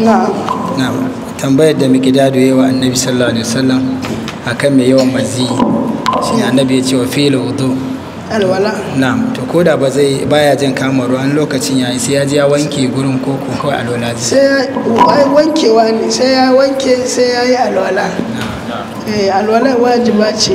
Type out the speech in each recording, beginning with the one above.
na na'am tambayar da miqdadu yayi wa annabi sallallahu alaihi wasallam akan mai yawan mazi shi annabi ya ce wa fil wudu alwala na'am to koda ba zai baya jin kama ruwan lokacin yayi sai ya je ya wanke gurin koko kawai alwala zai sai ya ai wankewa ne sai ya wanke sai ya yi alwala eh alwala wajiba ce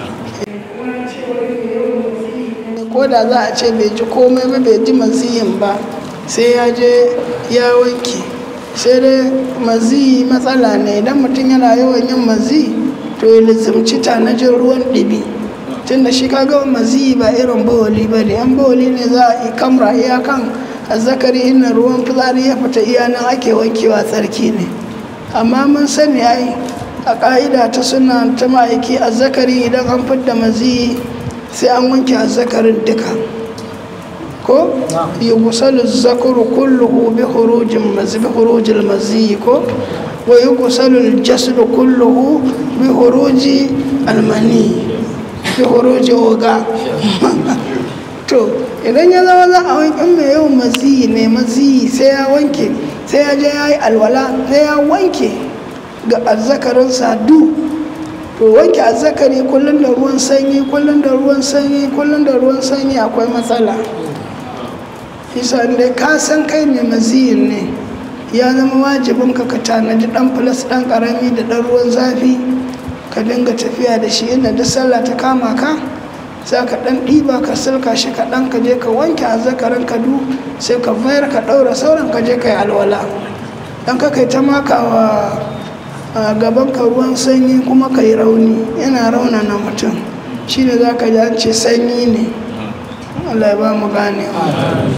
ko da za a ce bai ji komai ba bai ji maziyin ba sai ya je ya wanke sai dai maziyi matsala ne idan mutum yana yawan yin mazi to ya lizimci tanajin ruwan ɗibi tunda shi kaga maziyi ba irin bawali ba ne yan bawali ne za a yi kamra iyakan azzakari inna ruwan fitsari ya fita iya nan ake wankewa tsarki ne amma mun sani ai a ƙa'ida ta suna ta ma'aiki azzakari idan an fidda maziyi sai an wanke azzakarin duka ko yughsalu zakaru kulluhu bi khurujin mazi bi khurujil mazi ko wa yughsalu al-jasadu kulluhu bi khuruji al-mani bi khuruji oga to idan ya zama za a wanke mai yawan maziyi ne maziyi sai ya wanke sai ya je ya yi alwala sai ya wanke ga azzakarin sadu to wanke azzakari kullum da ruwan sanyi kullum da ruwan sanyi kullum da ruwan sanyi akwai matsala isa dai ka san kai mai maziyin ne ya zama wajibin ka ka tanadi dan filas dan karami da dan ruwan zafi ka dinga tafiya da shi inda duk sallah ta kama ka za ka dan ɗiba ka silka shi kaɗan ka je ka wanke azzakarin ka du sai ka mayar ka ɗaura sauran ka je ka yi alwala dan ka kai ta makawa a gaban ka ruwan sanyi kuma ka yi rauni yana raunana mutum shine za ka ji an ce sanyi ne Allah ya ba mu ganewa